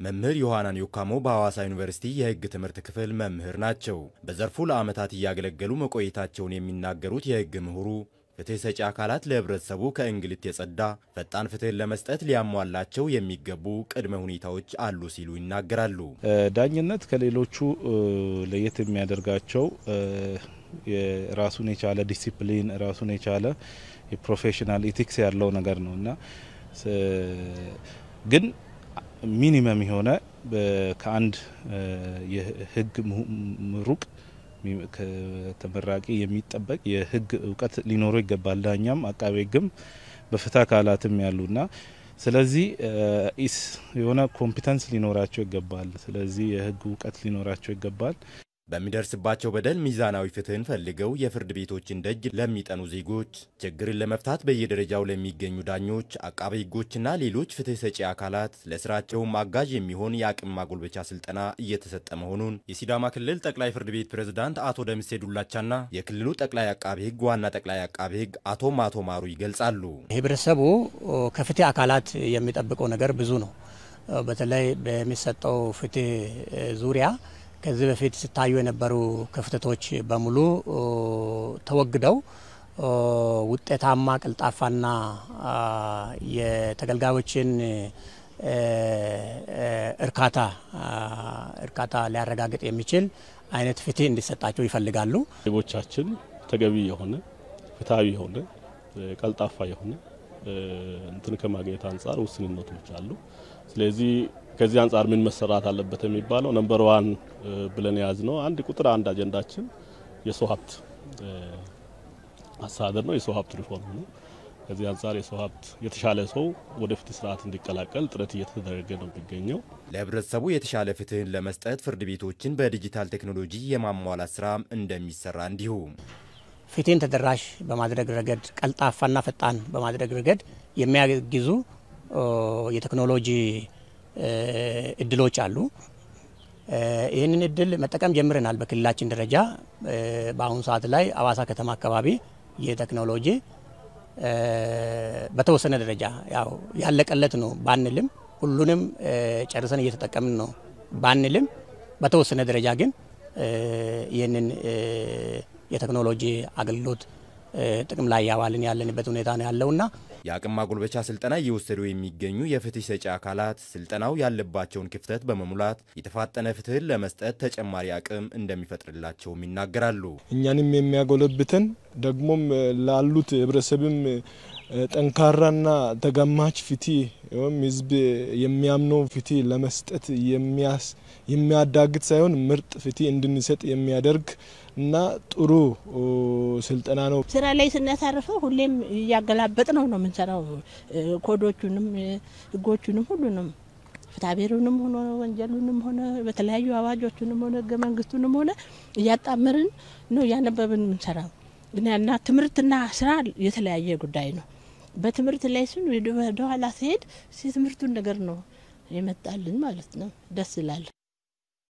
መምህር ዮሐናን ዮካሞ በሐዋሳ ዩኒቨርሲቲ የሕግ ትምህርት ክፍል መምህር ናቸው። በዘርፉ ለዓመታት እያገለገሉ መቆየታቸውን የሚናገሩት የሕግ ምሁሩ ፍትህ ሰጪ አካላት ለህብረተሰቡ ከእንግልት የጸዳ ፈጣን ፍትህን ለመስጠት ሊያሟላቸው የሚገቡ ቅድመ ሁኔታዎች አሉ ሲሉ ይናገራሉ። ዳኝነት ከሌሎቹ ለየት የሚያደርጋቸው ራሱን የቻለ ዲሲፕሊን ራሱን የቻለ የፕሮፌሽናል ኢቲክስ ያለው ነገር ነው እና ግን ሚኒመም የሆነ ከአንድ የህግ ምሩቅ ከተመራቂ የሚጠበቅ የህግ እውቀት ሊኖረው ይገባል። ዳኛም አቃቤ ህግም በፍትህ አካላትም ያሉና ስለዚህ የሆነ ኮምፒተንስ ሊኖራቸው ይገባል። ስለዚህ የህግ እውቀት ሊኖራቸው ይገባል። በሚደርስባቸው በደል ሚዛናዊ ፍትህን ፈልገው የፍርድ ቤቶችን ደጅ ለሚጠኑ ዜጎች ችግርን ለመፍታት በየደረጃው ለሚገኙ ዳኞች፣ አቃቤ ህጎችና ሌሎች ፍትህ ሰጪ አካላት ለስራቸውም አጋዥ የሚሆን የአቅም ማጎልበቻ ስልጠና እየተሰጠ መሆኑን የሲዳማ ክልል ጠቅላይ ፍርድ ቤት ፕሬዝዳንት አቶ ደምሴ ዱላቻና የክልሉ ጠቅላይ አቃቤ ህግ ዋና ጠቅላይ አቃቤ ህግ አቶ ማቶ ማሩ ይገልጻሉ። ህብረተሰቡ ከፍትህ አካላት የሚጠብቀው ነገር ብዙ ነው። በተለይ በሚሰጠው ፍትህ ዙሪያ ከዚህ በፊት ሲታዩ የነበሩ ክፍተቶች በሙሉ ተወግደው ውጤታማ፣ ቀልጣፋና የተገልጋዮችን እርካታ እርካታ ሊያረጋግጥ የሚችል አይነት ፍትህ እንዲሰጣቸው ይፈልጋሉ። ዜጎቻችን ተገቢ የሆነ ፍትሐዊ የሆነ ቀልጣፋ የሆነ እንትን ከማግኘት አንጻር ውስንነቶች አሉ። ስለዚህ ከዚህ አንጻር ምን መሰራት አለበት የሚባለው ነምበር ዋን ብለን የያዝ ነው። አንድ ቁጥር አንድ አጀንዳችን የሰው ሀብት አስተዳደር ነው፣ የሰው ሀብት ሪፎርም ነው። ከዚህ አንጻር የሰው ሀብት የተሻለ ሰው ወደ ፍትህ ስርዓት እንዲቀላቀል ጥረት እየተደረገ ነው የሚገኘው። ለህብረተሰቡ የተሻለ ፍትህን ለመስጠት ፍርድ ቤቶችን በዲጂታል ቴክኖሎጂ የማሟላት ስራም እንደሚሰራ እንዲሁ ፍትህን ተደራሽ በማድረግ ረገድ ቀልጣፋና ፈጣን በማድረግ ረገድ የሚያግዙ የቴክኖሎጂ እድሎች አሉ። ይህንን እድል መጠቀም ጀምረናል። በክልላችን ደረጃ በአሁኑ ሰዓት ላይ አዋሳ ከተማ አካባቢ የቴክኖሎጂ በተወሰነ ደረጃ ያው ያለቀለት ነው ባንልም፣ ሁሉንም ጨርሰን እየተጠቀምን ነው ባንልም፣ በተወሰነ ደረጃ ግን ይህንን የቴክኖሎጂ አገልግሎት ጥቅም ላይ ያዋልን ያለንበት ሁኔታ ነው ያለውና የአቅም ማጎልበቻ ስልጠና እየወሰዱ የሚገኙ የፍትህ ሰጪ አካላት ስልጠናው ያለባቸውን ክፍተት በመሙላት የተፋጠነ ፍትህን ለመስጠት ተጨማሪ አቅም እንደሚፈጥርላቸውም ይናገራሉ። እኛንም የሚያጎለብተን ደግሞም ላሉት ህብረተሰብም ጠንካራና ተገማች ፍትህ ወይም ህዝብ የሚያምነው ፍትህ ለመስጠት የሚያዳግት ሳይሆን ምርጥ ፍትህ እንድንሰጥ የሚያደርግ እና ጥሩ ስልጠና ነው። ስራ ላይ ስናሳርፈው ሁሌም እያገላበጥ ነው ነው የምንሰራው። ኮዶቹንም ህጎቹንም ሁሉንም ፍትሐብሔሩንም ሆነ ወንጀሉንም ሆነ በተለያዩ አዋጆቹንም ሆነ ህገ መንግስቱንም ሆነ እያጣመርን ነው እያነበብን የምንሰራው። እና ትምህርትና ስራ የተለያየ ጉዳይ ነው። በትምህርት ላይ ስን ወደኋላ ሲሄድ የትምህርቱን ነገር ነው የመጣልን ማለት ነው። ደስ ይላል።